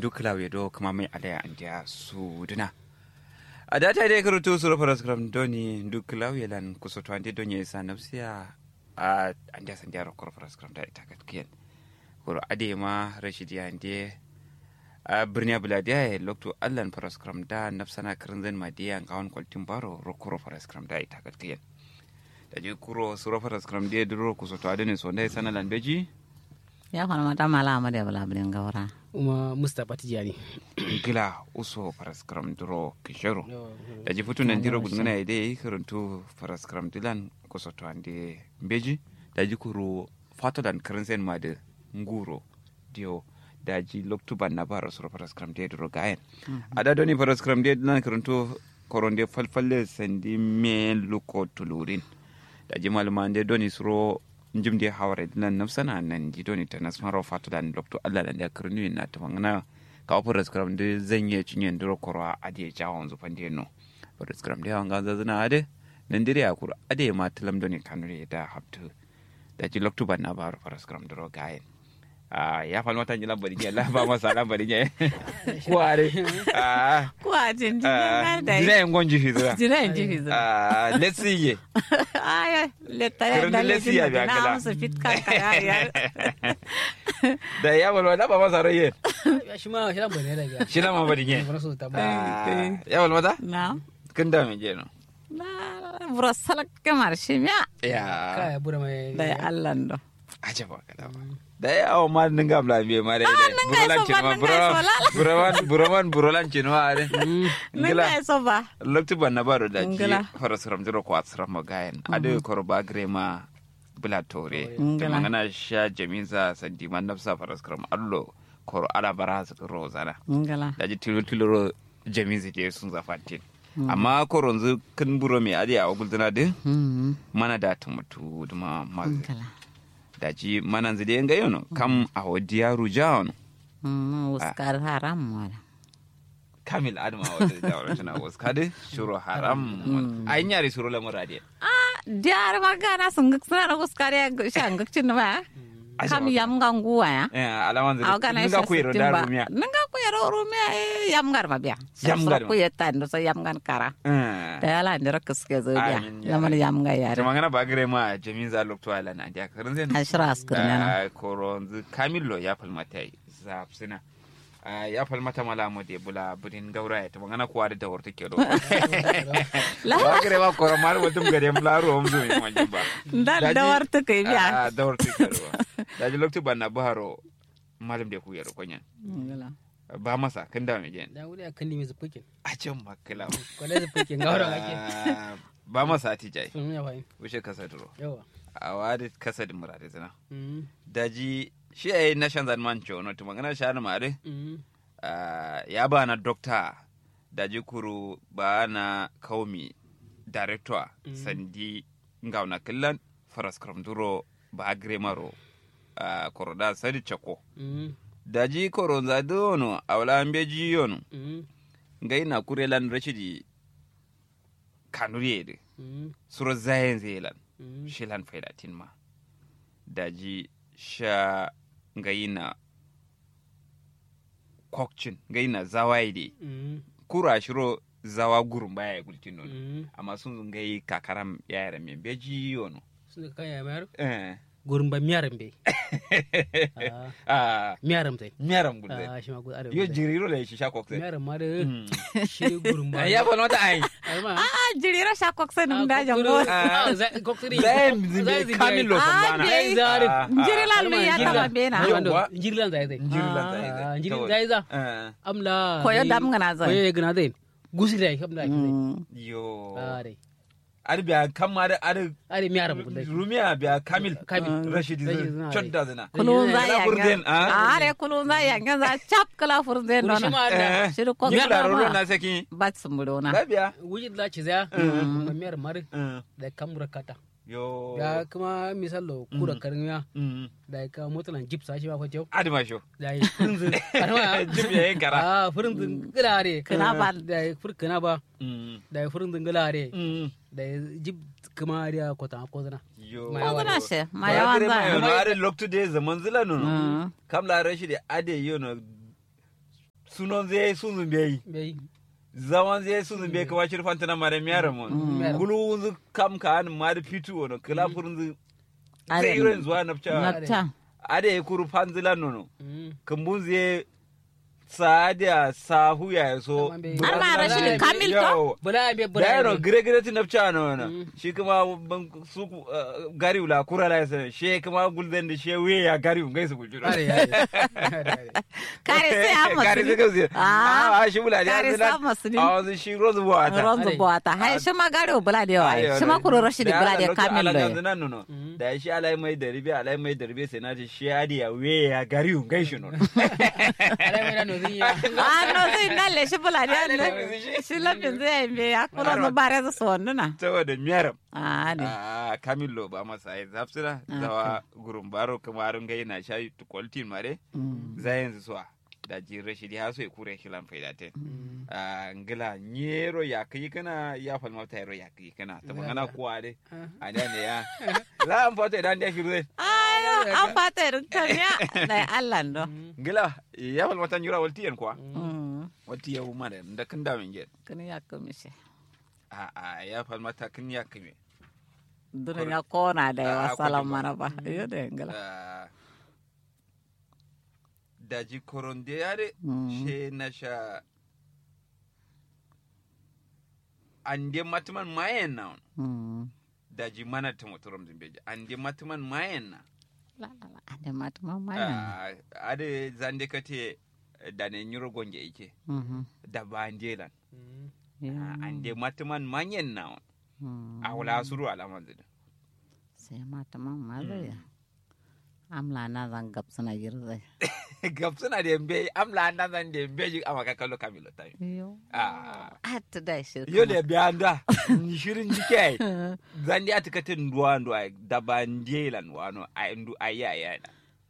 dukla we do kuma mai alaya andiya su duna a data dai karutu su rafa raskram doni dukla we lan kusoto ande donye isa nafsiya a andiya sandiya ro korfa raskram da ita katkiyen kuro ade ma rashidi ande a birniya buladiya ya lokto allan faraskram da nafsana kirinzan madiya ngawon kwaltin baro ro kuro faraskram da ita katkiyen da je kuro su rafa raskram da duro kusoto adene so ndai sanalan beji ya fana mata mala amade bala bilin gawara uma mustapha tijani gila uso faraskram duro kishero da ji fitu nan diro gudungana ide yi karantu faraskram dilan kusoto ande beji da ji kuro fatodan kirinzan ma da nguro dio da ji loktuban na bara sura faraskram de duro gayen ada doni faraskram de dilan karantu koronde falfalle sandi me luko tulurin da ji maluma de doni suro njim de hawre dilan nafsana nan ji doni ta nasmaro fatodan loktu allah da kirnu na tamangana ka faraskram de zanye cinyen duro koro ade jawon zufan de no faraskram de wanga zazana ade nan dire akuru ade ma talam doni kanure da habtu da ji loktuban na bara faraskram duro gayen Ah, ya falma tan jilan bari la ba masa lan bari nye kuare ah ko a jin jin ah da dina en gonji fizura jira in ji fizu ah let's see ye aya letta ya Kirin da lesi ya biya na kala. musu fit kan kaya ya da ya falma da ba masa raye shi ma shi lan bane da ga shi la ma bari nye bana so ta ba Ah, ya falma ta na kin da me je no na bura salak kamar shi miya ya kaya bura mai da ya Allah ndo aje ba kada ba da ya awo ma ninga bla biye ma dai dai ninga burolan iso cin ba, ma ninga iso lala. buroman buroman burolan cin ma are nan ngila ga so ba lokti ban na baro da ji Ngila. fara saram jiro ko asram magayen ade kor ba grema bula tore Ngila. ta mangana sha jaminsa sandi man nafsa fara saram allo kor ala bara su ro zana ngala da ji tilo tilo ro jaminsa je sun zafatin amma koronzu kan buro me ade a gulduna de mm mana da tumutu duma mag ngala da ji mana zide nga yono kam a wadiya rujaon mm uskar haram wala kamil adama wata da tana waskade shuru haram ayin yare shuru lamurade ah diar magana sunguk sana uskar ya shanguk cin ma kam yam ganguwa ya Eh, alaman zai Aw kana nga ku yero da rumiya Nanga ku yero rumia eh, yam gar ma biya. Yam gar ma. ku yetan do so yam gan kara. Eh. Da yala ndira kuske zo biya. Amin, ya Yamal yam ga yare. ta magana ba gare ma jamin za lokto ala na dia karin zai Ashra askur na. koron zu kamillo ya falmata za sina ya falmata mala mo de bula budin gaura ta magana kuwa da dawar take do ba gare ma koron mar mutum gare mu laro mu zo mi manjin ba Da Daji- da war ta kai biya. Ah, dawar take do da ji lokto ban na baharo malam da ku yaro konya ba masa kan da me jen da wuri akan ni mai zufukin a can makala kwalai zufukin ga wurin ake Ah, ba masa tijai sun ya fahim wuce kasa duro yawa a wadi kasa da murade zina Mm, daji shi a yi na shan zanman cewa to magana shi ma dai mm, ya ba na dokta daji kuru ba na kaumi director sandi ngauna killan faras duro ba gremaro koroda sadi chako mm, daji koronza dono awla ambeji yono mm, ngai na kurelan rashidi kanuriyede mm, suro zayen zelan mm. shilan faidatin ma daji sha ngayina kokcin ngayina zawaide Mm, kura shiro zawa gurum baya ya gultin nono mm. amma sun ngai kakaram yara me beji yono sun ka kaya mayar eh gurin ba miyaran bai ah miyaran tai miyaram gulde Ah, shi ma gudu arewa yo tai. jiriro la shi sha kokse miyaran ma da shi gurin ba ya fa nota ai Alma. Ah jirira sha kok sai dum da Ah, jango. Ah, za- koktiri. zayen Zai zimbe zai kamilo Ah, kumbana dai. zari. Jiri la lu ya tama bena. Yawwa. Njirilan zai zai. Njirilan Ah, zai zai. Njirilan zai za. eh Amla. Koyo dai- dam ngana zai. Koyo ya gana zai. Gusi dai kam da ake zai. Mm. yo Ah, dai. ar biya kam ma da ar Are miyaran mu dai. rumiya biya kamil Kamil. rashidi Rashidi zai zai. chodda zina Kulun za Kala ya furden, ah? Ah re kulun za ya za chap kala furden Kuri shi dona. ma da. eh Shiru ko ni gana kula rolo ma. na saki Bat sumbudo na. labiya Wuji da ci zaya. Ma miyar mari. Eh, Da kamura kata. yo Ya kuma misalo kura karmiya. Mm. Da ka motalan gipsa shi ba ko tew. adima sho Da yi furinzin. Jib ya yin kara. Ah, furinzin gilare. Kana ba. Da yi fur kana ba. Mm. Da yi furinzin gilare. Mm. Da yi jib kuma ariya kota ko zana. yo Ma Ko gana she ma Ba yawan kire ma yono, za. are loktu de zaman zila nono Mm. kam la rashi de ade yono sunon zai sunzun bai bai zaman zai sunzun bai kama shirfan tana mara miyara mun Mm. gulu wunzu kam ka an ma da fitu wono kila furunzu Ade. zai irin zuwa nafca Napta. ade ya kuru fanzilan nono Mm. kambun zai saadiya sahu ya so Amma bai- Har ma Rashid Kamil to? Yawo. bala be da bala yano be gire gire ti nafca no na Mm. shi kuma ban su uh, gari wula kura la yasa she kuma gulden da she we ya gari ngai su guljuro are are are are Kare sai an masu gari ni. sai kausi Ah, a shi wula da kare sa masu ni. a wanzu shi rozu buwata Ronzo Are. bota. Hai shi ma gare bula da yawa. Shi ma kuro Rashid bula da Kamil ala da. yanzu nan nono Mm. da shi alai mai da ribe alai mai da ribe sai na ce shi adi ya we ya gari ngai shi nono are me da no zinya Ah, no zai nalle shi bula da Ah, lalle yawa. shi. Shi lafin zai yi ya kuro no bare su su wanduna. saboda miyaram Ah, ne. a kamillo ba masa ai zafsira zawa gurum baro kamarin gai na shayi to quality mare za yanzu suwa da ji rashidi ha so ya kure shi lan faida te a ngila nyero ya kai kana ya falma ta yero ya kai kana ta magana kuwa dai a da ne ya la an fata idan da shi ruwa Ayo, an fata irin kamiya. Da Allah ndo. ngila ya falma ta nyura walti yan kuwa Mm. walti ya uma da da kan da min get Kini ya komishe. a a ya falma ta kin ya kime Dunin ya kona da yawa Ah, salam kwaji ba. mana ba. Iyo da yangala. Ah, daji koronde yare Mm. she na sha ande matuman mayen na Mm. daji mana ta motorom zimbeji ande matuman mayen na La la la. Ade mata mamma yana. Ah, ade zande kate da ne nyuro gonge ike Mhm. da bandelan Ya. Ah, ande matuman mayen na Mm. a wala suru alaman zida Sai mata mamma zai ya. Amla na zan gab suna girzai. gab suna da yambe amla andan zan da yambe ji amaka kallo kamilo tayi Iyo. ah Hatta da shi. yo da bianda ni shirin jike zandi atikatin nduwa nduwa daba njelan wano a ndu ayi ayi na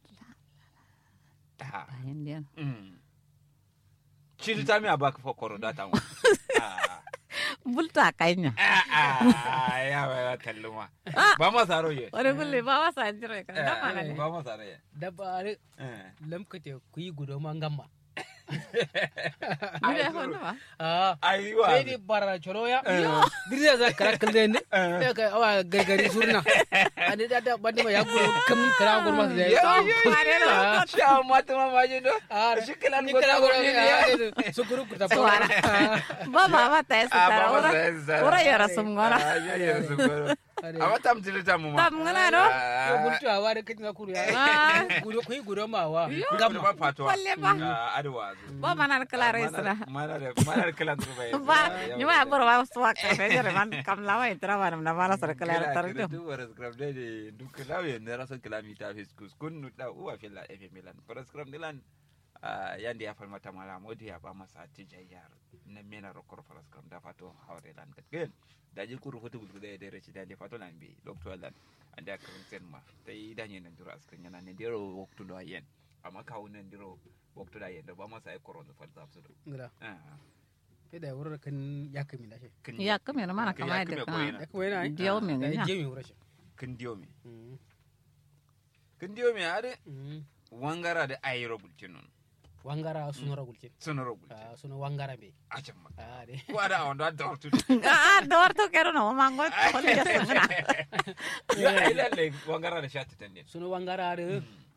ha Bayan diyan. mm chiri tami abaka fo koro data mo ah Bulta kanya. ah ya ba talluma ba ma saro ye Wani kulle ba wasa jira ka. Da mana ne. ba ma saro ye dabba are eh lamkate ku yi gudo man gamma Ni da hono ba. ah ayi wa sai dai bara choro ya dirya za kara kalde ne sai ka awa gargari surna ani da da bande ma ya gudo kam kara gudo ma da yo yo Mare yo na. sha mata ma maji do ah shikilan ni go kara ta gudo go ya su guru ku ta Suara. Ba ba ba ta yasa Ah, tara. ba ma Ura. sa yasa. Ura yara sum gona. Ah, ya ya su goro amma tam tili tamu ma Tam ngana do. yo bultu awa da kitin kuru ya Ah. gudo ku yi gudo ma wa gamma gamma ba fatuwa Walle ba. adwa Ba mana na kala rai sura. mana da mana da kala turba ya Ba, ni ma bor ba su wa ka fe jere man kam la wa itra ba na mala sura kala tar kala do. tu waras gram de de du kala ya ne rasan kilomita fiskus kun nu da uwa filla efe milan waras gram dilan yandi ya falmata mala modi ya ba masa tijayyar na mena rokor faras gram da fato hawre lan gatgen da ji kuru fotu bulgu da da rechi da de fato lan bi doctor lan anda kan sen ma tai danye nan dura askan yana ne dero waktu do yen amma kawo nan dero waktu da yen da ba masa ai koron da falsa su ngara ah sai da wurin kan ya kami da shi kin Ya kame na mana Kin kama ya da kame ko ka. ina? ya kuma yana Diyo min da nya. je mi wurin shi kin diyo me Mm. kin diyo me ade Mm. wangara da ayro bultin non wangara suna ragulce sono ro bultin Ah, suna wangara be a can ma ah de ko ada on da da tu Ah, dor to kero no mango ko ya sangana. ya ai lalle wangara da shati tan ne suna wangara da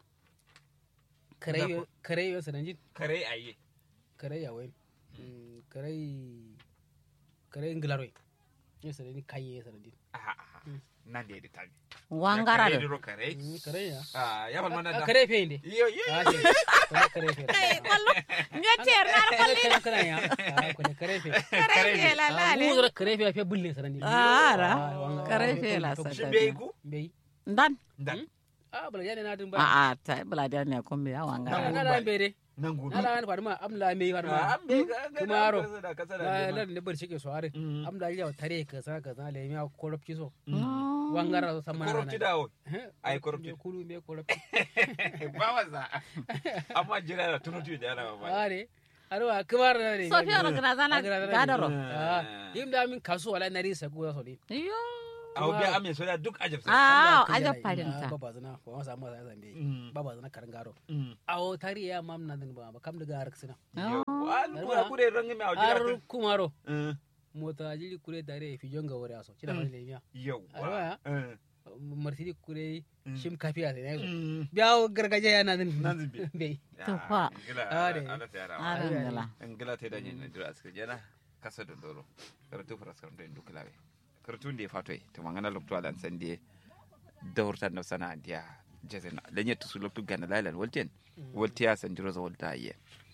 kare kare sananjin kare aye kare ya wen kare kare inglaroy ne sanani kaye sanadin aha aha nan da da tabi Wangara Ya do. kare kare Mm, kare ya ah ya bal mana Ah, da kare fe inde yo yo ah ce kare kare fe Ai wallo. Nya cer na kare kare kare ya ah kare kare fe kare ke la la ah le. mu zura kare fe fe bulle sanadin Ah, ra. wangara. Kare fe la to- sa shi ta. bai ku bai Dan. dan ah bala yana na dun ba A a ta bula da ne kun biya na wangara. na da bere nan gudu na da faduma amla me Ah, faduma an bai ga ga kuma yaro. da kasa da la da la ne bar shike so are Mm. amla ya tare ka sa ka sa le mi korofci so No. wangara so sama korupti dawo Ai, korofci. kulu me korofci ba wasa amma jira da tunutu da yana ba are arwa kamar na ne Sofiya ro gana zana gadaro. ah yim da min kaso wala na risa ko so ne Yo. a obi ame so da duk ajab sai ah Kan aja jana, parinta ah, baba zana ko wasa ma zan be Mm. baba zana karangaro Mm. awo tari ya mam na din ba ba kam daga har sina Yo, wa lu ya kure rangi me a har jira kumaro ta mota jili kure dare fi jonga wore aso cida fa le miya yau Arwa? wa marsidi kure Mm. shim kafiya ne so Mm. biyawo gargajiya yana din Nan zube. be To fa. Ah, dai. arangala ngila te da nyin dira aska jena kasa da doro karatu faras karam da dukulawe karatu ndi fatoi to mangana lokto alan sande dawrta no sana dia jazena lenye tusu lokto gana lailan walten waltiya san jiro za walta ye